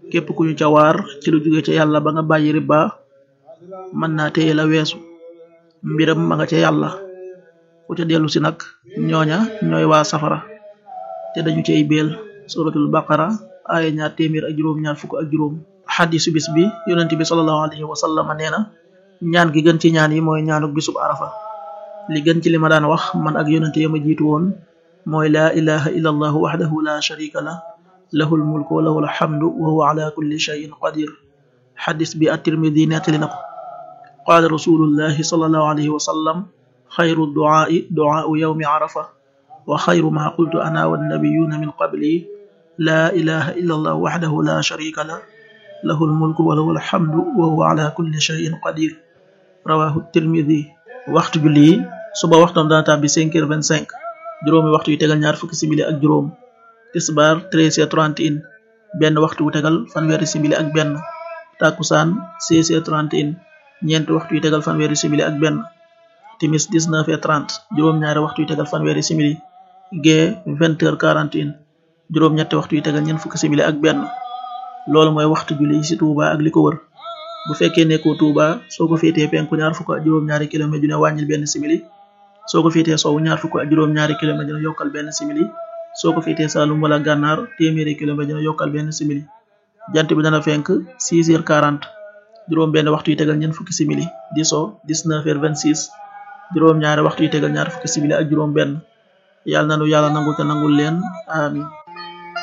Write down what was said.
képp ku ñu ca waar ci lu jóge ca yàlla ba nga bàyyi riba mën naa téye la weesu mbiram ma nga ca yàlla ku ca dellu si nag ñooña ñooy waa safara te dañu cay béel suratul baqara aaya ñaar téeméer ak juróom ñaar fukk ak juróom xadisu bis bi yonent bi sallallahu alayhi wa sallam nee na ñaan gi gën ci ñaan yi mooy ñaanuk bisub arafa li gën ci li ma daan wax man ak yonent ya ma jiitu woon mooy laa ilaha illa allahu waxdahu la sharika la lahul mulku wa lahul hamdu wa huwa ala kulli shay'in qadir xadis bi at-tirmidi nettali na ko qaala rasulullahi sallallahu alayhi wa sallam xayru duaai duaau yawmi arafa wa xayru ma qultu ana wannabiyuna min qabli laa ilaha illa allah waxdahu la sharika la lahul mulku wa lahul hamdu wa huwa ala kulli shay'in qadir rawahu tirmidi waxtu julli yi suba waxtam dana tàbbi cinq heures vingt cinq juróomi waxtu yu tegal ñaar fukki simili ak juróom tisbaar treize heures trente et un benn waxtu wu tegal fanweeri simili ak benn takkusaan seize heures trente et un ñeenti waxtu yu tegal fanweeri simili ak benn timis dix-neuf heures trente juróom-ñaari waxtu yu tegal fanweeri simili gee vingt heures quarante et un juróom-ñetti waxtu yu tegal ñeent fukki simili ak benn loolu mooy waxtu julli ci Touba ak li ko wër bu fekkee nekkoo Touba soo ko féetee penku ñaar fukk ak juróom-ñaari kilomètre dina wàññil benn simili soo ko féetee sowu ñaar fukk ak juróom-ñaari kilomètre dina yokkal benn simili soo ko féetee Saalum wala Gànnaar téeméeri kilomètre dina yokkal benn simili jant bi dana fenk 6 heures 40 juróom benn waxtu yu tegal ñeent fukki simili di so 19 heures 26 juróom ñaari waxtu yu tegal ñaar fukki simili ak juróom benn yàlla na nu yàlla nangul te nangul leen amin